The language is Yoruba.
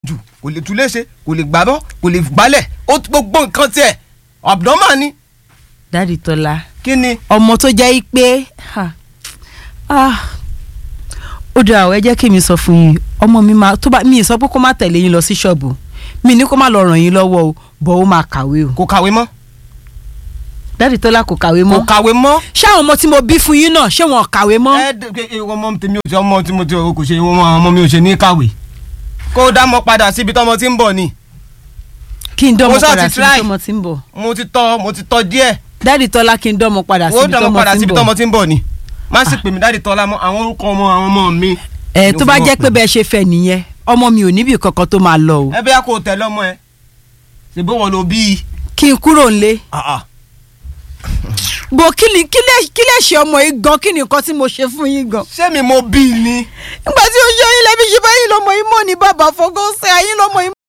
jù kò lè tú léṣe kò lè gbábọ́ kò lè gbálẹ̀ ó gbogbo nǹkan tiẹ̀ abnormal ni dáàdi tọ́lá kí ni ọmọ tó jẹ́ pé ha, ah, ó dáa ọ ẹ jẹ́ kí mi sọ fún yín ọmọ mi máa tó bá mi ì sọ pé kó má tẹ̀lé yín lọ sí ṣọ́ọ̀bù mi ní kó má lọ ràn yín lọ́wọ́ o bọ̀ ó máa kàwé o kò kàwé mọ́ dáàdi tọ́lá kò kàwé kò mọ́ kàwé mọ́ ṣé àwọn ọmọ tí mo bí fún yín náà ṣé wọn ò kàwé mọ́ ẹ ẹ ẹ, ọmọ tèmi ò ṣe ọmọ tí mo ti kò ṣe ọmọ ọmọ mi ò ṣe ní kàwé kó dá mọ́ padà síbi tọ́mọ tí ń bọ̀ ni kí n dánmọ mo ṣáà padà ti síbi try. tọ́mọ tí ń bọ̀ mo ti tọ́ mo ti tọ́ díẹ̀ dáàdi tọ́lá kí n dánmọ padà ó síbi dá mọ́ tọ́mọ padà tí ń síbi bọ̀ tọ́mọ tí ń bọ̀ ni má sì pè mí dáàdi tọ́lá mọ́ àwọn orúkọ ọmọ àwọn ọmọ mi. ẹ ni tó ó bá fi jẹ́ mọ̀ pé bẹ́ẹ̀ ṣe fẹ́ nìyẹn ọmọ mi ò níbi kankan tó máa lọ o ẹ bẹ́ẹ̀ kó o tẹ̀lé ọmọ ẹ ṣèbí wọn ló bí i. kí n kúrò ńlé Ah, ah. bò kí ni kí lè kí lè ṣe ọmọ yìí gan kí ni nǹkan tí mo ṣe fún yín gan. ṣé mi mo bí i ni. nígbà tí ó ṣe yín lẹ́bí ṣe báyìí lọ́mọ yìí mọ̀ ní bàbá fọgọ́sẹ̀ ayín lọ́mọ yìí